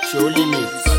Show limits.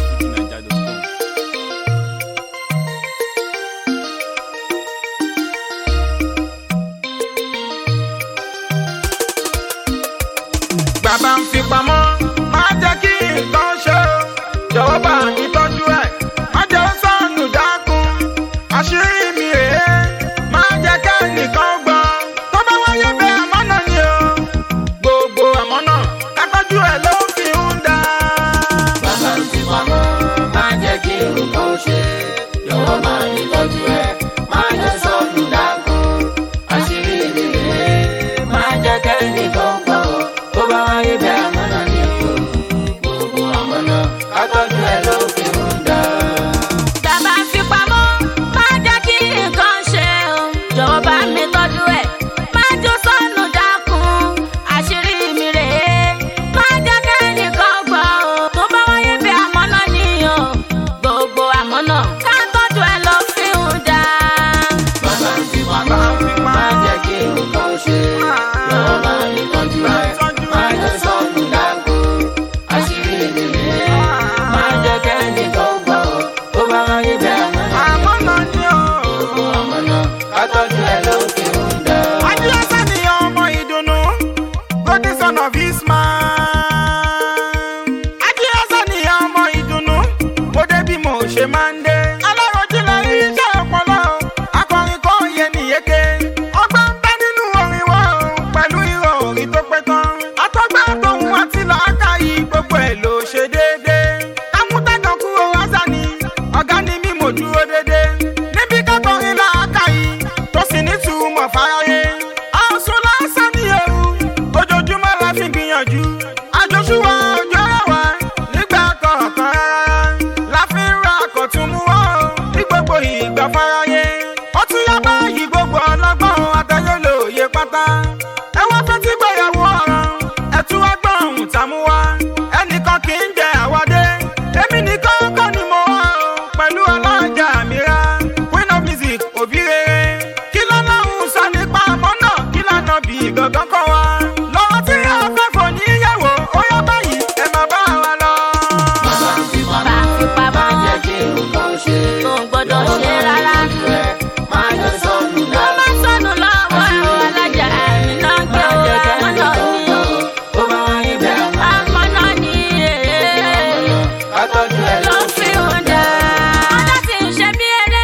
bàbá ń fi pamọ́ má jẹ́ kí nǹkan ṣe o jọ̀wọ́ bá mi tọ́jú ẹ̀ má jẹ́ ó sọnù dákun àṣírí mi rèé má jẹ́ kẹ́nìkan gbọ́ tó bá wáyé bẹ́ẹ̀ àmọ́nà ni o gbogbo àmọ́nà ká tọ́jú ẹ̀ ló fi ń dá. Bàbá ń fi pamọ́, má jẹ́ kí nǹkan ṣe. Jọ̀wọ́ bá mi tọ́jú ẹ̀, má jẹ́ sọnù dákun. Àṣírí mi rèé, má jẹ́ kẹ́nìkan gbọ́. Tó bá wáyé bẹ́ẹ̀ àmọ́nà ni o. Gbogbo àmọ́nà ká tọ́jú ẹ̀ ló fi ń dá. Bàbá ń fi pamọ́, má jẹ́ kí nǹkan ṣe o. Jọ̀wọ́ bá mi tọ́jú ẹ̀, má jó sọnù dákun. Àṣírí mi rèé, má jẹ́ kẹ́nìkan gbọ́ o. Tó bá wáyé bí àmọ́nà ni o. Gbogbo àmọ́nà ká tọ́jú ẹ̀ ló fi ń dá. Bàbá ń fi pamọ́, má jẹ́ kí nǹkan ṣe. Jọ̀wọ́ bá mi tọ́jú ẹ̀, má jẹ́ sọnù dákun. Àṣírí mi rèé, má jẹ́ kẹ́nìkan gbọ́. Tó bá wáyé bẹ́ẹ̀ àmọ́nà ni o. àmọ́nà ni o. ọmọnà kátọ́jú ẹ lókè ń dá. Adíọ́sá ni ọmọ ìdùnnú, golden son of Ismail. Adíọ́sá ni ọmọ ìdùnnú, mo dé bí mo ṣe máa ń dé. Aláròjì lọ rí iṣẹ́ ọpọlọ, akọrin kò yẹ nìyéke. Ọgbọ́n ń bẹ nínú orin wọn o, pẹ̀lú ìrọ̀ orin tó pé tán. Àtọ́gbà tóun àti làákàyè gbogbo ẹ̀ ló ṣe déédéé. Kámútàgàn kúrò rásá ni, ọ̀gá ni mí mo dúró déédéé. Níbi kákọrin làákàyè, tó sì ní túmọ̀ fáráyé. Àsùn lásán ni ewu, ojoojúmọ́ la fi gbìyànjú. Àjọṣúwà ọjọ́ ẹ̀wà nígbà kọ̀ọ̀kan rárá. La fi ń ra àkọ̀tún mú wá o, ní gbogbo ìgbà fáráyé. Ó tún yá báyìí gbogbo ọlọ́gbọ́n àtẹ̀yẹ lòye pátá. Ẹ wá fẹ́ tí gbéyàwó ọ̀ràn, ẹ tún wá gbọ́n ohun tá mú wá. Ẹnìkan kì í jẹ àwádé, èmi nìkan kọ́ ni mo wá o, pẹ̀lú alájà mìíràn. Queen of music, òbí rere. Kí lọ́lọ́run sọ nípa àmọ́ náà? Kí lànà bí gangan kọ́ wa? Lọ́wọ́ tí a fẹ́ fò níyàwó, ó yá báyìí, ẹ máa bá wa lọ. bàbá ń fi Bá pamọ́, fi má pamọ́, jẹ́ kí nǹkan ṣe. kò gbọ́dọ̀ ṣe rárá. má jẹ́ sọnù Ló dákun. bá sọnù lọ́wọ́ ẹ̀rọ alájà ẹ̀mí náà ń gbé o. Àmọ́nà ni o. tó bá wáyé bẹ́ẹ̀ Àmọ́nà ni èé. kátọ́jú ẹ ló lókè fi hàn dá. ọjọ́ tí ń ṣe bí eré.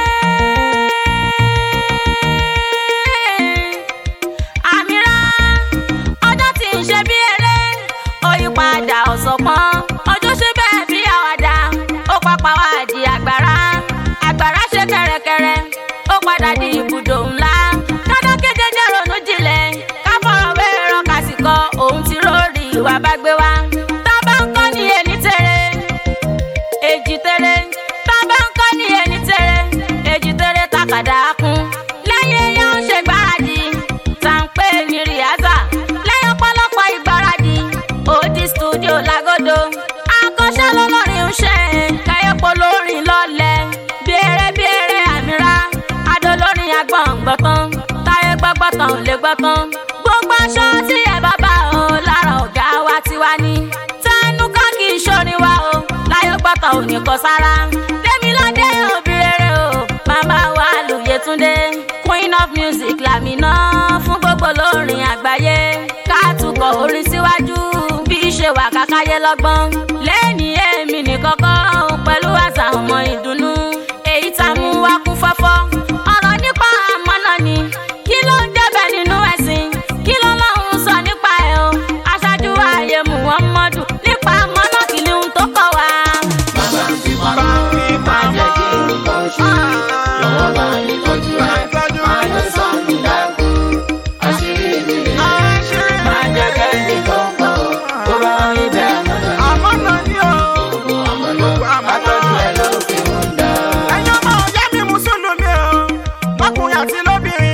àmìrá ọjọ́ tí ń ṣe bí eré. òyìnpadà ọ̀sọ̀pọ̀n ọjọ́ ṣe bẹ́ẹ̀ bí àwàdà. ó pápá wá di àgbàrá. àgbàrá ṣe kẹ̀rẹ̀kẹ̀rẹ̀. ó padà di ibùdó ńlá. dandan kéje jẹ́ ronú jinlẹ̀. ká fọ̀rọ̀ wéèrò kásìkò òun ti rórí ìwà bá gbé wá. tá a bá ń kọ́ ní ẹni tẹ̀rẹ̀ èjì tẹ̀rẹ̀ tábà ń kọ́ ní ẹni tẹ̀rẹ̀ èjì tẹ̀rẹ̀ takàdá kún. lẹ́yìn èèyàn ń ṣe gbáradì tá ń pè ní rìhásà lẹ́yìn ọ̀pọ̀lọpọ̀ ìgbáradì òdì stúdíò lágọ́dọ̀ akọ́ṣẹ́ lọ́lọ́rin ń ṣe káyọ̀pọ̀ lórin lọ́lẹ̀ bèrè bèrè àmìrá adolórin agbọ̀ngbọ̀tàn táyé gbọ́gbọ́tàn ò lè gbọ́tàn gbogbo aṣọ tí ẹ bá bá o lára ọ̀gá wa tiwa ní tẹnu ká kì í ṣorin wa o láyé gbọ́tọ̀ ò ní kọ sára Dẹ́miládé òbí rere o màmá wa lóye-túndé queen of music làmìnà fún gbogbo lórin àgbáyé ká tukọ̀ orin síwájú bí ṣe wà kákáyé lọ́gbọ́n lẹ́yìn èmi nìkan kọ́ pẹ̀lú àṣà ọmọ ìdùnnú èyí tá a mú wá kún fọ́fọ́ ọ̀rọ̀ nípa àmọ́nà ni kí ló ń jẹ́bẹ̀ nínú ẹ̀sìn kí ló lọ́hùn sọ nípa ẹ̀ o aṣáájú ayé muhammadu nípa àmọ́nà kí ni ohun tó kọ̀ wá. bàbá ń fi pamọ́, má jẹ́ kí nǹkan ṣe. jọ̀wọ́ bá mi tọ́jú ẹ, má jẹ́ sọnù dákun. àṣírí mi rèé, má jẹ́ kẹ́nìkan gbọ́. tó bá wáyé bẹ́ẹ̀ àmọ́nà ni. Àmọ́nà ni o. ọmọnà kátọ́jú ẹ lókè ń dá. Ẹ̀yin ọmọ ọ̀yá mi Mùsùlùmí o, lọ́kùnrin àti lóbìnrin.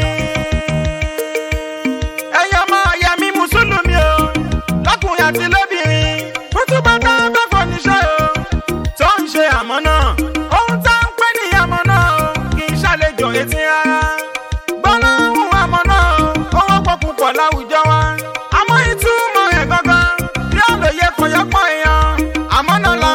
Ẹ̀yin ọmọ ọ̀yá mi Mùsùlùmí o, lọ́kùnrin àti lóbìnrin. Kútùbà tá a fẹ́ fọ níṣẹ́ o, tó ń ṣe àmọ́nà. Ohun tá ń pè ní àmọ́nà o, kì í ṣàlejò etí rárá. Gbọ́nà ohun àmọ́nà o, ó wọ́pọ̀ púpọ̀ láwùjọ wa. Àmọ́ ìtumọ̀ rẹ̀ gangan, bí àlòyé kan yọpọ̀ èèyàn. Àmọ́nà la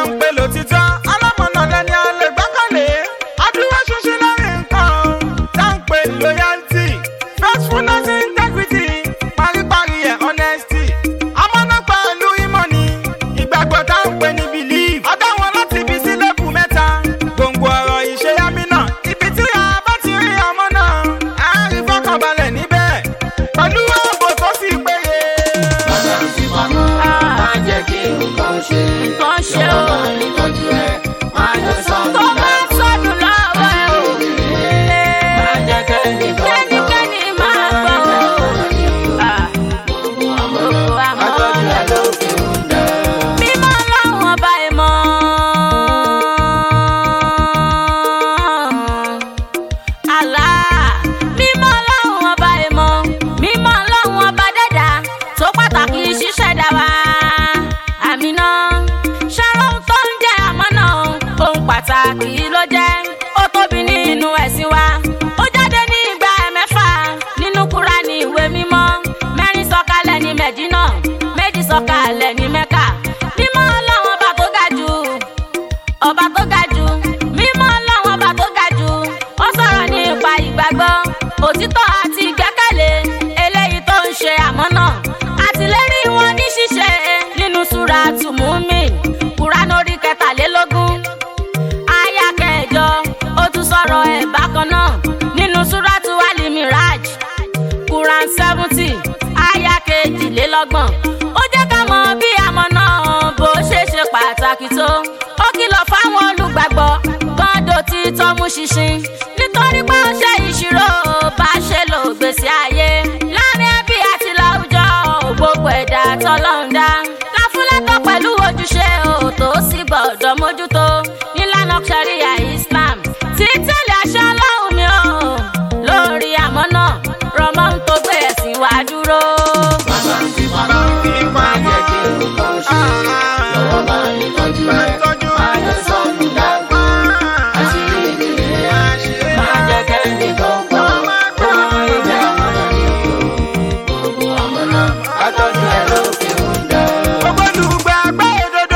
sọ̀kalẹ̀ ní mẹ́kà mímọ́ ọlọ́run ọba tó ga jù ọba tó ga jù mímọ́ ọlọ́run ọba tó ga jù ó sọ̀rọ̀ nípa ìgbàgbọ́ òtítọ́ àti ìgbẹ́kẹ̀lé eléyìí tó ń ṣe àmọ́nà àtìlérí wọn ní ṣíṣe nínú súra tùmùmí kúránù orí kẹtàlélógún aya kẹjọ ó tún sọ̀rọ̀ ẹ̀ bákan náà nínú súrátù alimiraj quran seventy aya kejìlélọ́gbọ̀n ó jẹ́ ká mọ bí àmọ́ náà bó ṣe ṣe pàtàkì tó ó kìlọ̀ fáwọn olùgbàgbọ́ gbọ́dọ̀ tí tọ́mú ṣinṣin nítorí pé ó ṣe ìṣirò bá ṣe lò gbèsè ayé láàrin ẹbí àti láwùjọ gbogbo ẹ̀dá tọ́lọ́run dá láfúlẹ́tọ̀ pẹ̀lú ojúṣe òtó sí gbọ́dọ̀ mójútó nílànà sharia islam títẹ̀lé aṣọ ọlọ́run mi ò lórí àmọ́ náà rọmọ ń tó gbé ẹ̀sìn wá dúró. Bàbá ń fi pamọ́, má jẹ́ kí nǹkan ṣe. Lọ́wọ́ bá ní tọ́jú ẹ̀, má jẹ́ sọ́nù dàgbà. Àṣírí mi rèé, má jẹ́ kẹ́ni tó gbọ́. Kó ìjà àmọ́nà ni o. Gbogbo àmọ́nà, àtọ́jú ẹ̀ ló fi ń dẹ́. Ògbólùgbàgbọ́ òdodo.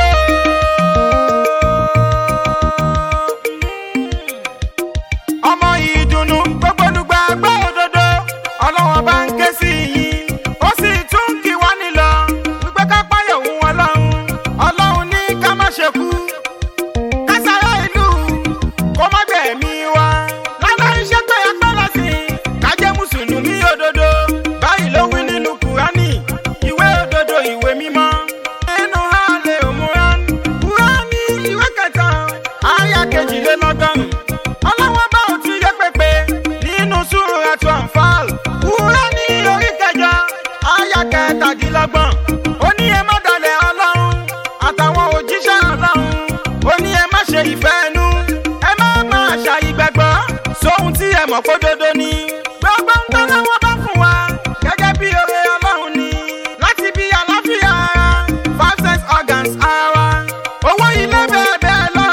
ọmọ ìdùnnú gbogbolùgbàgbọ́ òdodo ọlọ́wọ́n bá ń ké sí yín ó sì tún kí wá nílọ wípé ká páyọ̀ òun ọlọ́run ọlọ́run ní ká má ṣe kú ká sára ìlú kó má gbẹ̀mí wa lálẹ́ iṣẹ́ pé ẹgbẹ́ lọ́sìn ká jẹ́ mùsùlùmí òdodo báyìí ló wí nínú kùránì ìwé òdodo ìwé mímọ́ nínú hàlẹ́ òmùrán kùránì ìwé kẹta àyà kejìlélọ́gọ́rùn ọlọ́wọ́n bá òtún yẹ pépé nínú súra tó ànfàl kùránì orí kẹjọ àyà kẹtàdínlọ́gbọ̀n ó ní ẹ má dalẹ̀ ọlọ́run àtàwọn òjíṣẹ́ ọlọ́run ó ní ẹ má ṣe ìfẹ́ ẹnu ẹ má máa ṣàyígbàgbọ́ sóhun tí ẹ mọ̀ pé dodo ni gbogbo ń tán lọ́wọ́ bá fún wa gẹ́gẹ́ bí oore ọlọ́run ni láti bí àlàáfíà ara five sense organs ara owó ilé bẹ́ẹ̀ bẹ́ẹ̀ lọ.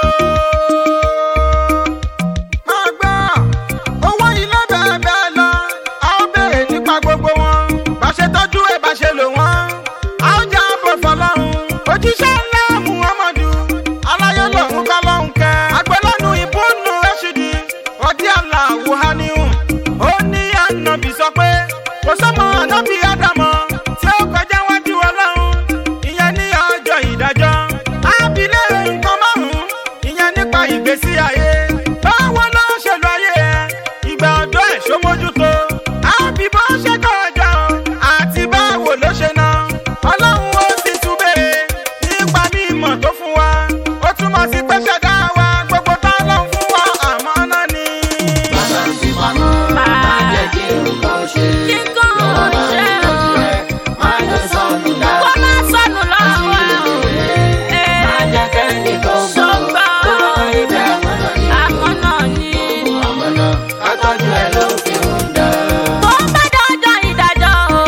máa gbọ́ owó ilé bẹ́ẹ̀ bẹ́ẹ̀ lọ a ó béèrè nípa gbogbo wọn bá ṣe tọ́jú ẹ̀ bá ṣe lò wọ́n a ó já bọ̀ fọlọ́run òjíṣẹ́ ńlá muhammadu aláyé lòun kọ́ lóhun kẹ́ agbẹ́lọ́nu ìbúnú rẹ́ṣídì ọdí àlà wùháníhù ó ní ànábì sọ pé kò sọ́mọ ànábì ádámọ̀ tí ó kọjá wájú ọlọ́run ìyẹn ní ọjọ́ ìdájọ́ ábílẹ̀ nǹkan márùn-ún ìyẹn nípa ìgbésí ayé báwo ló ṣe lọ ayé ẹ ìgbà ọ̀dọ́ ẹ̀ ṣó mójútó àbí bó ṣe kọ́ ọjọ́ àti báwo ló ṣe ná ọlọ́run ó sì tún béèrè nípa mímọ̀ tó fún wa ó túmọ̀ sí pé ṣẹ̀dá wa gbogbo tá ló ń fún wa àmọ́ náà ni. Bàbá ń fi pamọ́, má jẹ́ kí nǹkan ṣe. Nǹkan Lọ́wọ́ bá ní ṣe tọ́jú o. ẹ̀, má jẹ́ sọ́nù kó dàgbà. má sọnù lọ́wọ́ ẹ̀ o. Má jẹ́ kẹ́ni tó gbọ́. Ṣùgbọ́n Kó ìjà àmọ́nà ni o. àmọ́ náà ni. àmọ́nà àtọ́jú ẹ̀ ló fi ń dẹ́. tó bá dọ́jọ́ ìdájọ́ o.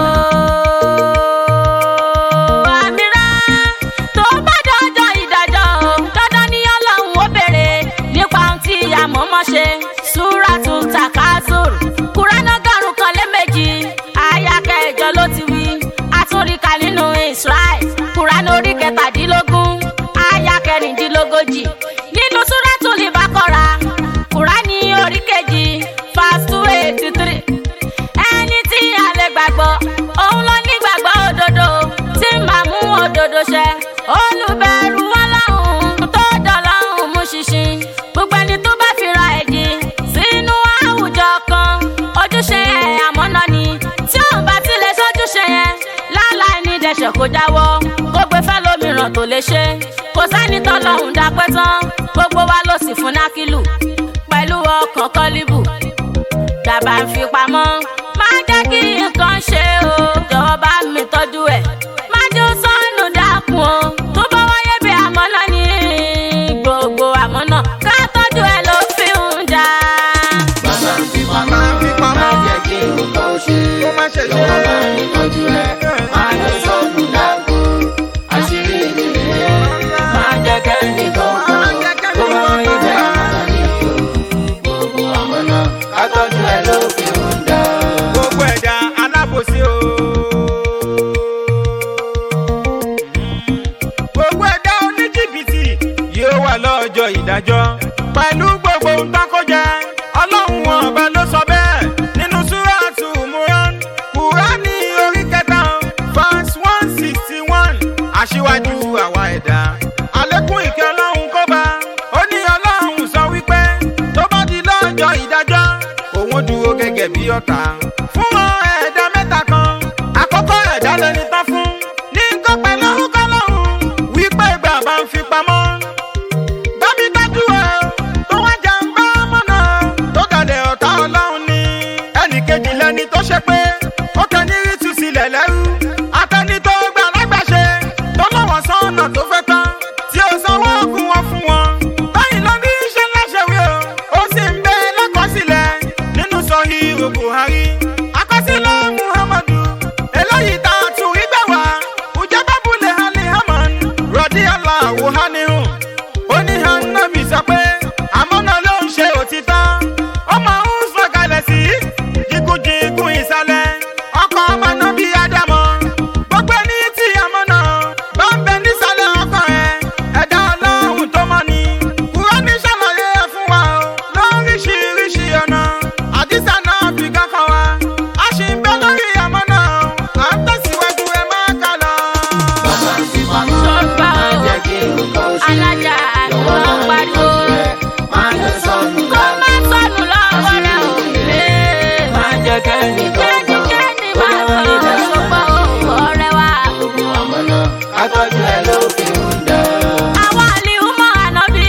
àmìrá tó bá dọ́jọ́ ìdájọ́ o. dandan ni ọlọ́run ó béèrè nípa ohun tí àmọ́mọ́ ṣe. súrátù takasur kúránà gàrún kan lé méjì àyà kẹjọ ló ti wí. àtúnríkà nínú israel kúránà orí kẹtàdínlógún àyà kẹrìndínlógójì nínú súrátù libakora kúránì orí kejì fast two eighty three ẹni tí a lè gbàgbọ́ òun ló ní gbàgbọ́ òdodo tí màá mú òdodo ṣẹ olùbẹ̀rù ọlọ́run tó dọ̀lọ́run mú ṣinṣin gbogbo ẹni tó bá fira ẹ̀jì sínú àwùjọ kan ojúṣe ẹ̀ àmọ́nà ni tí òun bá ti lè ṣojúṣe yẹn láláì ní dẹ̀ṣẹ̀ kó jáwọ́ kó gbé fẹ́ lómìíràn tó lè ṣe kò sẹ́ni tọ́lọ́hún dápẹ́ tán gbogbo wa ló sì fún nákìlù pẹ̀lú ọkàn kọ́líbù dàbà ń fi pamọ́. má jẹ́ kí nǹkan ṣe o jọ̀wọ́ bá mi tọ́jú ẹ̀. má jẹ́ ó sọnù dákun o tó bá wáyé bí àmọ́ náà ní gbogbo àmọ́ náà ká tọ́jú ẹ̀ ló fi ń dá. Bàbá ń fi pamọ́, Máa fi pamọ́. má jẹ́ kí nǹkan ṣe. Kó má ṣe ṣe. Lọ́wọ́ bá ní tọ́jú ẹ̀, má jẹ́ sọ́nù dàgbà. Àṣírí mi rèé, má jẹ́ kẹ́ni tó gbọ́. Má jẹ́ kẹ́ni Kó tó gbọ́. ìjà àmọ́nà ni o. Gbogbo àmọ́nà àtọ́jú ẹ̀ ló fi ń dẹ́. gbogbo ẹ̀dá ọ̀tá fún wọn ẹ̀dá mẹ́ta kan àkọ́kọ́ ẹ̀dá lẹni tán fún ní nǹkan pẹ̀lú orúkọ lọ́hùn wípé ìgbà bá ń fi pamọ́ bábí dájú ẹ tó wá jà ń bá mọ́nà tó dalẹ̀ ọ̀tá ọlọ́run ni ẹnì kejì lẹni tó ṣe pé ó kàn ní rí tu sílẹ̀ lẹ́rú atẹni tó gbà lágbàṣe tó lọ́wọ́ sọ́nà tó fẹ́ tán tí ó sanwó oògùn wọn fún wọn báyìí ló ní iṣẹ́ láṣẹwé o ó sì ń bẹ lákọsílẹ̀ nínú sọhíhù buhari àkọsílẹ̀ muhammadu eléyìí tá a tún rí gbà wá ǹjẹ́ bábúlẹ̀ hali haman rọ̀dí aláwo hanihun ó ní hanabi sọ pé àmọ́nà ló ń ṣe òtítọ́ ọmọ ń sọ̀kalẹ̀ sí jìkújìkún ìsàlẹ̀ ọkọ̀ ọmọ náà bí ádámọ̀ gbogbo ẹni tí àmọ́nà bá ń bẹ nísàlẹ̀ ọkọ̀ ẹ̀ ẹ̀dá ọlọ́run tó mọ́ ni kúrọ́ní ṣàlàyé ẹ̀ fún wa o lóríṣiríṣi ọ̀nà àdìsá náà fi kankan wa a sì ń bẹ lórí àmọ́nà à ń tẹ̀síwájú ẹ má kà lọ. Bàbá ń fi pamọ́, Sọ́gbà má o. jẹ́ kí nǹkan ó ṣe. alájà Jọ̀wọ́ ló máa ń ní pariwo tọ́jú ẹ, má jẹ́ sọnù kó dànù. má sọnù lọ́wọ́ rẹ̀ ò lè. Má jẹ́ kẹ́ni kankan kẹ́nikẹ́ni kó má bá wọn lọ níbẹ̀ ṣùgbọ́n o ọ̀rẹ́ wa. Gbogbo àmọ́ náà, ká tọ́jú ẹ ló fi ń dá. àwọn àlìhùmọ̀ ànábì.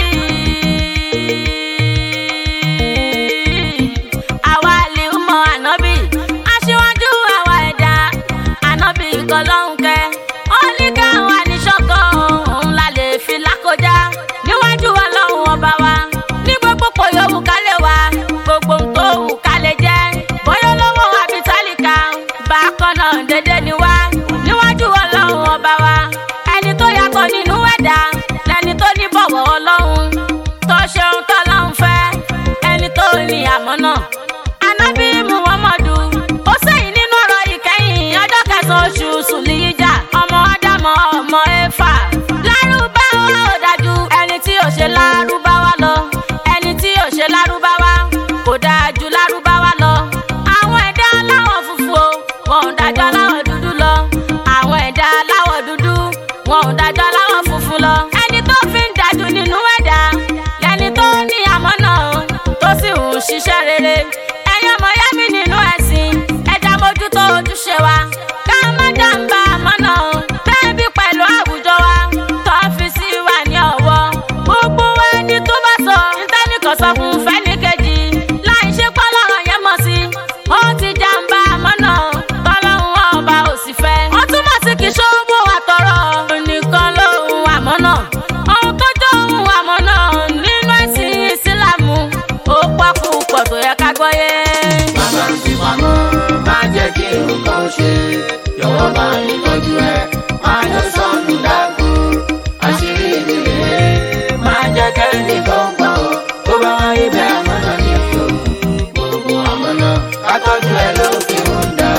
àwọn àlìhùmọ̀ ànábì. aṣíwájú àwa ẹ̀dá ànábì kan lọ́hùn kẹ́. ó ní káwa ní ṣọ́kọ̀ òun la lè fi lákọjá. níwájú ọlọ́run ọba wa ní gbogbo pò yòówù ká lè wá gbogbo ohun tó wù ká lè jẹ́. bóyá olówó àbí tálíkà bákan náà dédé ni wá níwájú ọlọ́run ọba wa ẹni tó yàtọ̀ nínú ẹ̀dá lẹni tó ní bọ̀wọ̀ ọlọ́run tó ṣeun tọ́lọ́run fẹ́ ẹni tó ní àmọ́ náà. anábì muhammadu ó sẹ́yìn nínú ọ̀rọ̀ ìkẹyìn ọjọ́ kẹsàn-án oṣù sùlìyíjà ọmọ ádámọ̀ ọmọ éfà. lárúbáwá ò dájú ẹni tí ò ṣe lárúbáwá lọ ẹni tí ò ṣe lárúbáwá kò dáa ju lárúbáwá lọ. àwọn ẹ̀dá aláwọ̀ funfun o wọn ò dájọ́ aláwọ̀ dúdú lọ. àwọn ẹ̀dá aláwọ̀ dúdú wọn ò dájọ́ aláwọ̀ funfun lọ. ẹni tó fi ń dájú nínú ẹ̀dá lẹni tó ní àmọ́ náà tó sì ń ṣiṣẹ́ rere. ẹ̀yin ọmọ yá mi nínú ẹ̀sìn ẹ̀dá mójútó ojúṣe wa. ká má jàǹbá àmọ́ náà bẹ́ẹ̀ bí pẹ̀lú àwùjọ wa tó fi sí wa ní ọ̀wọ́. gbogbo wa ní tó bá sọ nítẹ́nìkan sọ fún fẹ́nìkejì láì ṣe pọ́lọ́rọ̀ yẹn mọ̀ sí. ó ti jàǹbá àmọ́ náà tọ́lọ́run ọba ò sì fẹ́. ó túmọ̀ sí kì í ṣòwò àtọ̀rọ̀ nìkan lóhun àmọ́ náà. ohun tó jọ ohun àmọ́ náà nínú ẹ̀sìn ìsìlámù ó pọ̀ púpọ̀ tó yẹ ká gbọ́yé. Bàbá ń fi pamọ́, má jẹ́ kí nǹkan ó ṣe. Jọ̀wọ́ máa ní tọ́jú ẹ, má jẹ́ sọnù dànù. Àṣírí mi rèé, má jẹ́ kẹ́ni kankan kó bá wọn níbẹ̀ àmọ́ náà ní o. Gbogbo àmọ́ náà, ká tọ́jú ẹ ló fi ń dá.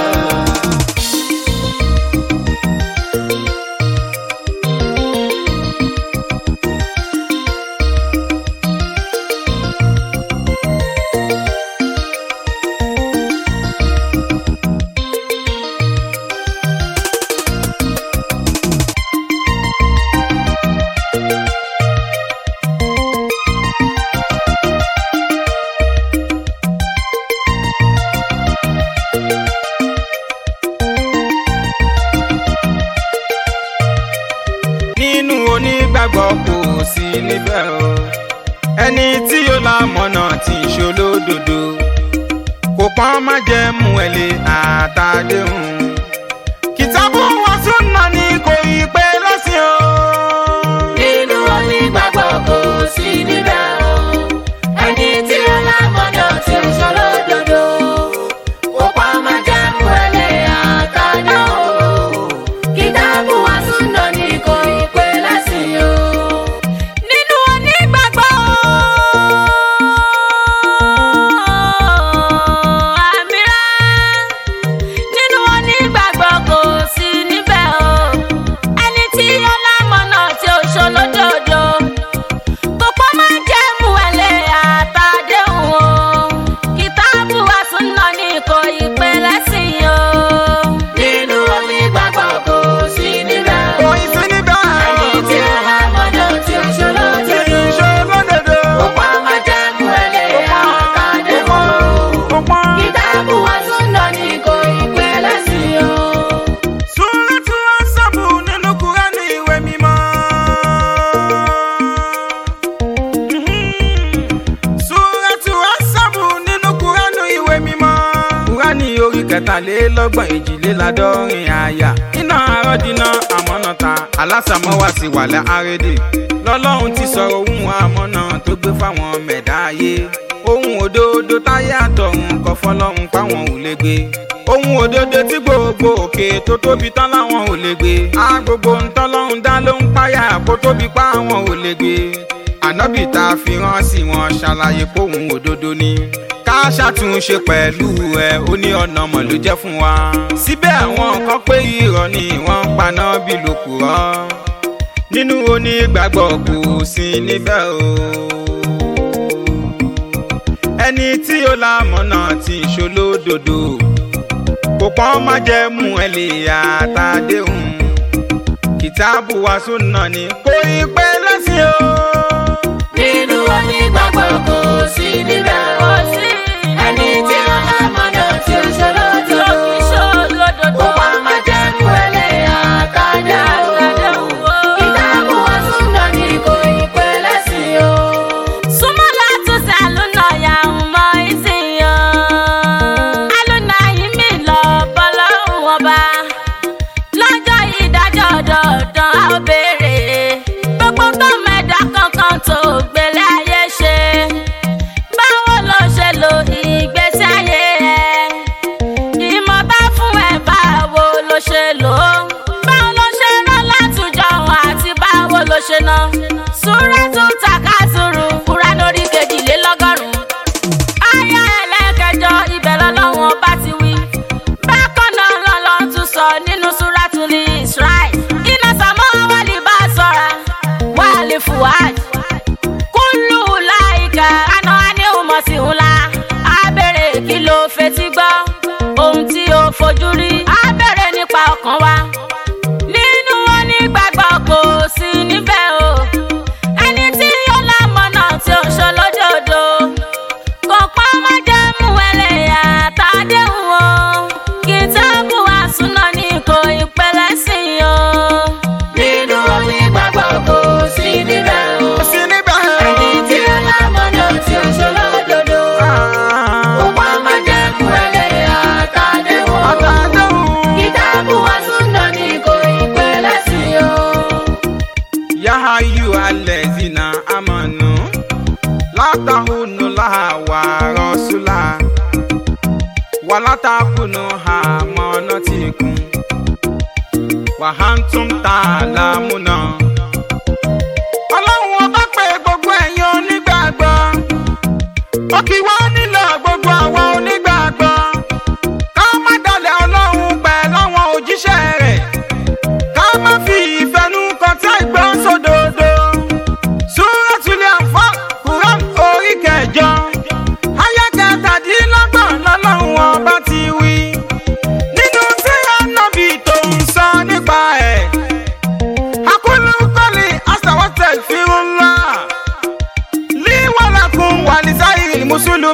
nínú onígbàgbọ́ kò sí níbẹ̀ o ẹni tí yóò la mọ̀nà tí ń ṣolódodo kò pọ́n má jẹ́ mú ẹ lé àtàdéhùn kìtàbù wọn tún nà ní kò yí pé lọ́sìn o. Nínú onígbàgbọ́ kò sí níbẹ̀ o. Ẹni tí ó lámọ̀nà tí ó ṣòro dodo. Kò pa máa jẹ́ mú ẹlẹ́ àtàdá o. Kìtàbù wa súnà ní kò ì pé lẹ́sìn o. nínú onígbàgbọ́ àmìrà nínú onígbàgbọ́ ládọ́rin àyà iná àròdìnà àmọ́nàta alásàmọ́wá sí wàlẹ̀ àrédè lọ́lọ́run ti sọ̀rọ̀ ohun àmọ́nà tó gbé fáwọn mẹ̀dá ayé ohun òdodo táyé àtọ̀run kọ fọlọ́run páwọn ò lè gbé ohun òdodo tí gbogbo òkè tó tóbi tán láwọn ò lè gbé á gbogbo ntọ́lọ́run dá ló ń páyà kó tóbi pa àwọn ò lè gbé ànábì tá a fi rán sí wọn ṣàlàyé póhùn òdodo ni ká ṣàtúnṣe pẹ̀lú ẹ ó ní ọ̀nà mọ̀ ló jẹ́ fún wa. síbẹ̀ àwọn kan pé irọ́ ni wọ́n ń paná bí lòkùrọ́ nínú onígbàgbọ́ kò sí níbẹ̀ o. ẹni tí ó lámọ̀nà tí ń ṣolódodo kò pọ́n má jẹ́ mú ẹ lè àtàdéhùn kìtàbù wa súnà ni kò ì pẹ́ lẹ́sìn o. nínú onígbàgbọ́ kò sí níbẹ̀ o. ẹni tí ó lámọ̀nà tí ó ṣòro tó. Ó wá máa jẹ́ mú ẹlẹ́yà kájà o. Ìdáàbò wa súnà ní kò ì pẹ́ lẹ́sìn o. tó gbélé ayé ṣe báwo ló ṣe lo ìgbésí ayé ẹ ìmọ̀ bá fún ẹ báwo ló ṣe lò ó báwo ló ṣe rán látùjọ àti báwo ló ṣe ná Súrátù Takásùrù Kùránì orí kejìlélọ́gọ́rùn-ún aya ẹlẹ́kẹjọ ibẹ̀ lọ́lọ́wọ́n bá ti wí bákan náà lọ́lọ́ tún sọ nínú Súrátù ní Israel iná sàmọ́ wálé bá sọ̀ra wálé fùwáj kúlù láìka àná ní ìmọ̀ sí ńlá abẹ́rẹ́ kí ló fetí gbọ́ ohun tí ó fojú rí abẹ́rẹ́ nípa ọkàn wa nínú onígbàgbọ́ kò sí níbẹ̀ o ẹni tí ó lámọ̀nà tí ó ṣe lójoodo kò pọ́ má jẹ́ mú ẹlẹ́yà tàdéhùn o kìtàbù àsúná ní kò ìpẹ́lẹ́ sí i o. Nínú onígbàgbọ́ kò sí níbẹ̀ o. kò sí níbẹ̀ o. Ẹni tí ó lámọ̀nà tí ó ṣòro dodo. Ó wá máa jẹ́ mú ẹlẹ́yà tàdéhùn o. àtàdéhùn. Kìtàbù wa súnà ní kò ì pẹ́ lẹ́sìn o. Ya ayyuhallazina amanu la tahunu laha wa rasula wa la takunu amanatikum wa antum ta'lamuna. Ọlọ́run ọba pé gbogbo ẹ̀yin onígbàgbọ́ ó kì wá nílò gbogbo àwọn onígbàgbọ́ ká má dalẹ̀ Ọlọ́run pẹ̀lú àwọn òjíṣẹ́ rẹ̀ ká má fi ìfẹ́nu kan tí àìgbọ́ sódodo. Súrátùlẹ̀ àǹfà Quran orí kẹjọ. Ayá kẹtàdínlọ́gbọ̀n lọ́lọ́run ọba ti wí. Nínú tí ànábì tó ń sọ nípa ẹ̀. Akúlù kọ́lì àṣàwọ̀tẹ̀ fírúnlá. Líwọ̀lákun wà ní sáyìn Mùsùlùmí.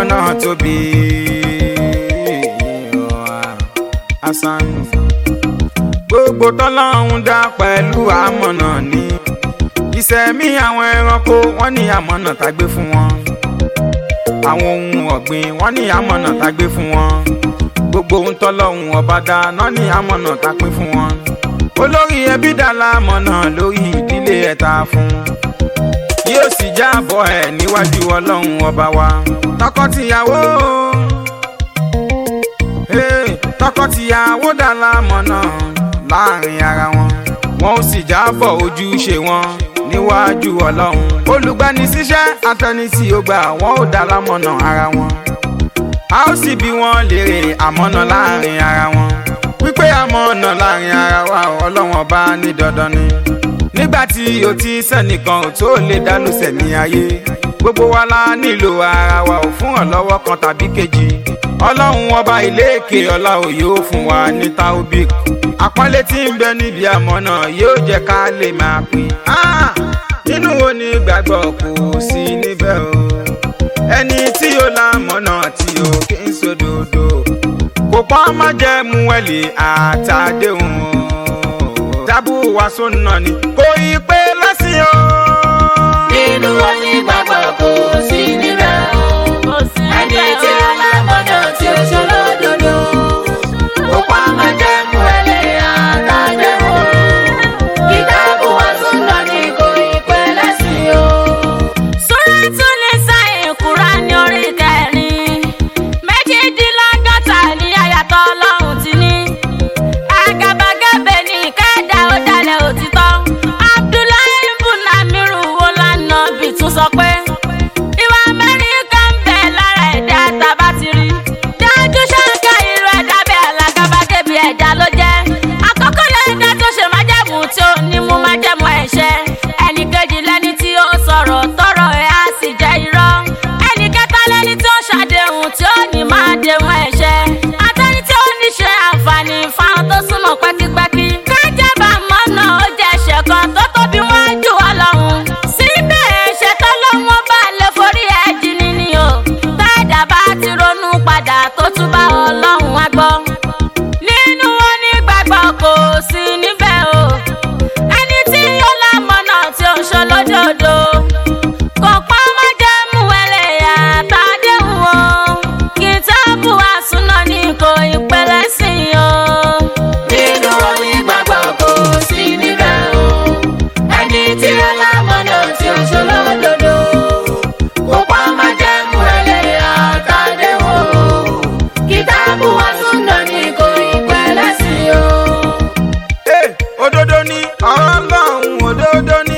náà tóbi asan gbogbo tọ́lọ́hún dá pẹ̀lú àmọ̀nà ní ìṣẹ̀mí àwọn ẹranko wọ́n ní àmọ̀nà tá gbé fún wọn àwọn ohun ọ̀gbìn wọ́n ní àmọ̀nà tá gbé fún wọn gbogbo ohun tọ́lọ́hún ọba dá náà ní àmọ̀nà tá pín fún wọn olórí ẹbí dá lámọ̀nà lórí ìdílé ẹ̀ta fún yóò sì jábọ̀ ẹ̀ níwájú ọlọ́run ọba wa tọkọtìyàwó hey, tọkọtìyàwó dá lámọ̀nà láàrin ara wọn wọn ó sì jábọ̀ ojúṣe wọn níwájú ọlọ́run olùgbanisíṣẹ́ atẹnisí ó gbà wọn ó dá lámọ̀nà ara wọn a ó sì bí wọn léèrè àmọ̀nà láàrin ara wọn wípé àmọ̀nà láàrin ara wa ọlọ́run ọba ní dandan ni nígbà tí o ti sẹ́nìkan ò tó lè dálùsẹ̀ ní ayé gbogbo wa la nílò ara wa ò fún ọ̀lọ́wọ́ kan tàbí kejì ọlọ́run ọba ìléèké ọlá ò yóò fún wa ní taobik àpọ́nlé tí ń bẹ níbi àmọ̀nà yóò jẹ́ ká lè máa pè á nínú wo ni gbàgbọ́ kò sí níbẹ̀ o ẹni tí ó lámọ̀nà tí ó kí ń sódòdó kò pọ́n má jẹ́ mú ẹ̀lì àtàdéhùn o dábù wá sóńnà ni kò yí pé lọ́sìn o. nínú onígbàgbọ́ kò sí níbẹ̀ o. ẹni tí ó lámọ̀nà tí ó ṣolódodo. ó pa májẹ̀mú ẹlẹ́yà àtàdéhùn. kìtàbù wá súnà ní kò ì pẹ́ lẹ́sìn o. Súrátù Nísà Kùránì orí kẹrin. Méjìdínlọ́gọ́ta ní àyàtọ̀ Ọlọ́run ti ní. Àgàbàgebè ní kẹ́dà ó dalẹ̀ òtítọ́. Abdullahi ibn Amiru wo lánà bí tún sọ pé. Ìwà Amẹ́ríkà ń bẹ lára ẹ̀dá tàbá ti rí. Dájú ṣáká irú ẹ̀dá bẹ́ẹ̀ alágàbàgebè ẹ̀dá ló jẹ́. Àkọ́kọ́ lẹ́dá tó ṣe májẹ̀mú tí ó ní mú májẹ̀mú ẹ̀ṣẹ̀. Ẹnì kejì lẹ́ni tí ó sọ̀rọ̀ tọrọ ẹ̀ á sì jẹ́ irọ́. Ẹnì kẹta lẹ́ni tí ó ṣàdéhùn tí ó ní máa déhùn ẹ̀ṣẹ̀. Àtẹni tí ó ní ṣe àǹfààní fáwọn tó súnmọ́ pẹ́kípẹ́kí. Kájàbá mọ́nà ó jẹ́ ẹ̀ṣẹ̀ kan tó tóbi wọ́n jù wá lọ́hùn. Síbẹ̀ ẹ̀ṣẹ̀ tó lọ́wọ́ bá lè forí ẹ̀ jìnnì ni o. Tẹ́ẹ̀dá bá ti ronú padà tó tún bá Ọlọ́run wá gbọ́. Nínú onígbàgbọ́ kò sí níbẹ̀ o. Ẹni tí ó lámọ̀nà tí ó ń ṣolódodo. Kò pọ́ má jẹ́ mú ẹlẹ́yà tàdéhùn o. Kìtàbù àsúná ní kò ìpẹ́lẹ́ sí o. nínú onígbàgbọ́ kò sí níbẹ̀ o. ẹni tí ó lámọ̀nà tí ó ṣolódodo. ó pa májẹ̀mú ẹlẹ́yà àtàdéhùn o. kìtàbù wá súnà ní kò ì pẹ́ lẹ́sìn o. Hey, òdodo ni ọlọ́run òdodo ni.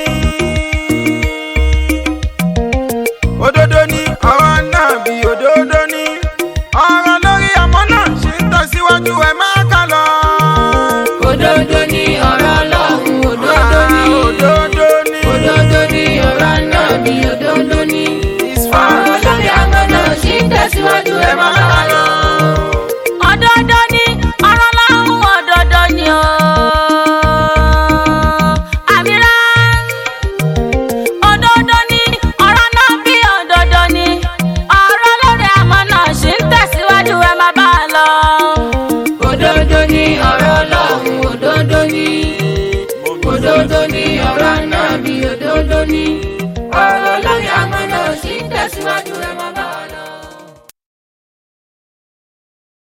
òdodo ni ọ̀rọ̀ náà bí òdodo ni. ọ̀rọ̀ lórí ọmọ náà ṣì ń tẹ̀síwájú ẹ̀ máa kà lọ. òdodo ni ọ̀rọ̀ ọlọ́run òdodo ni. òdodo ni. òdodo ni ọ̀rọ̀ náà bí òdodo ni. It's ọ̀rọ̀ fine. lórí àmọ́ náà ṣì ń tẹ̀síwájú ẹ̀ máa bá lọ. Òdodo ni ọ̀rọ̀ lọ́hùn òdodo ni o. Àmìrá. Òdodo ni ọ̀rọ̀ náà bí òdodo ni. Ọ̀rọ̀ lórí àmọ́ náà ṣì ń tẹ̀síwájú ẹ máa bá a lọ. òdodo ni ọ̀rọ̀ ọlọ́run òdodo ni. òdodo ni ọ̀rọ̀ náà bí òdodo ni. ọ̀rọ̀ lórí àmọ́ náà ṣì ń tẹ̀síwájú ẹ̀ máa